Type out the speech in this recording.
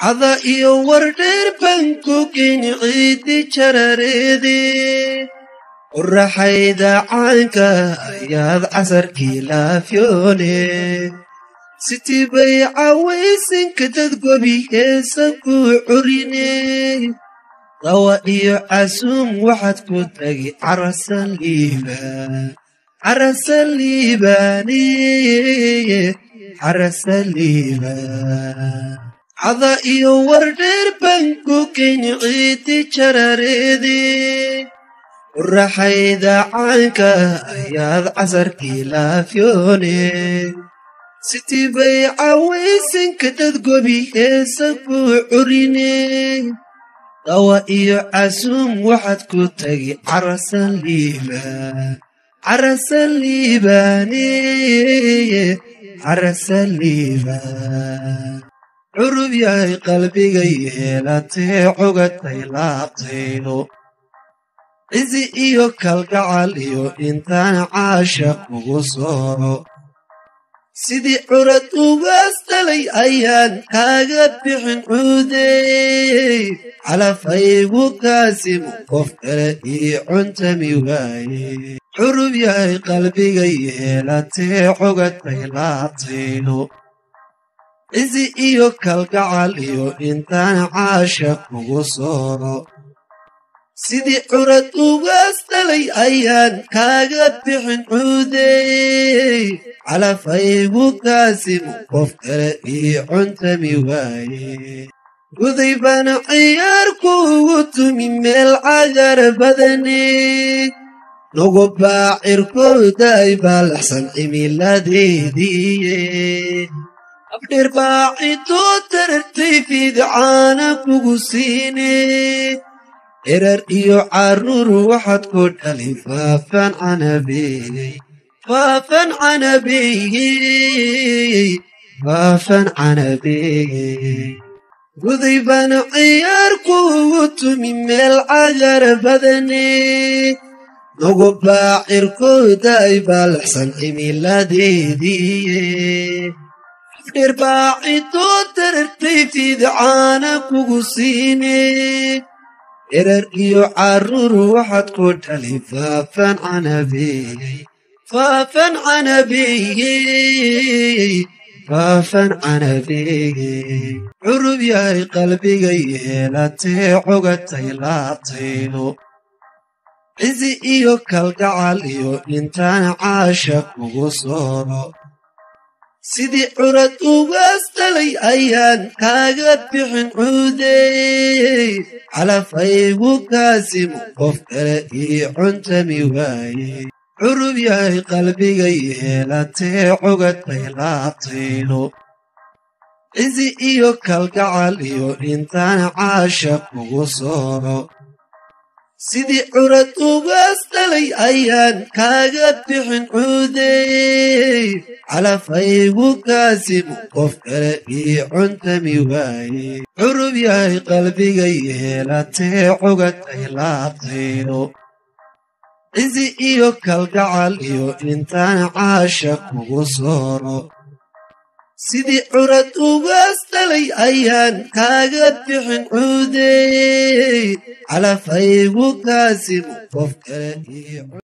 cada iyo wardheer baan ku geyni ciidi jarareede qoraxayda caanka ayaad casarkii laafyoone sitii bay cawaysinka dad gobi heesa ku curine dawa iyo casuum waxaad ku tagi carasan liibaan carasan liibaane carasan liibaan cada iyo wardheer baan ku geyni ciidi jarareede qoraxayda caanka ayaad casarkii laafyoone sitii bay cawaysinka dad gobi heesa ku curine dawa iyo casuum waxaad ku tagi carasan liibaan carasan liibaane carasan liibaan curub yahay qalbiga yeelatee cogatay laabtaydo cizi iyo kalgacal iyo intaan caashaq ugu sooro sidii curad ugaas dhalay ayaan kaaga bixin cuudey calafaygu kaasimu qof kale ii cuntami waaye curub yahay qalbiga yeelatee cogatay laabtaydo cizi iyo kalgacal iyo intaan caashaq ugu sooro sidii curad ugaas dhalay ayaan kaaga bixin cuudey calafaygu kaasimu qof kale ii cuntami waaye guday baana ciyaar kuugu tumi meel cagar badane nugu baacirkooda ay baalaxsan cimiladeediiye abdheer baacidoo tarartay fiidcaana kugu siine erar iyo carruur waxaad ku dhali faafan canabeeyey faafan canabeeyey faafan canabeeyey guday baana ciyaar kuugu tumi meel cagar badane nugu baacirkooda ay baalaxsan cimiladeediiye afdheer baacidoo tarartay fiidcaana kugu siine erar iyo carruur waxaad ku dhali faafan canabeeyey faafan canabeeyey faafan canabeeyey curub yahay qalbiga yeelatee cogatay laabtaydo cizi iyo kalgacal iyo intaan caashaq ugu sooro sidii curad ugaas dhalay ayaan kaaga bixin cuudey calafaygu kaasimu qof kale ii cuntami waaye curub yahay qalbiga yeelatee cogatay laabtaydo cizi iyo kalgacal iyo intaan caashaq ugu sooro sidii curad ugaas dhalay ayaan kaaga bixin cuudey calafaygu kaasimu qof kale ii cuntami waaye curub yahay qalbiga yeelatee cogatay laabtaydo cizi iyo kalgacal iyo intaan caashaq ugu sooro sidii curad ugaas dhalay ayaan kaaga bixin cuudey calafaygu kaasimu qof kale ii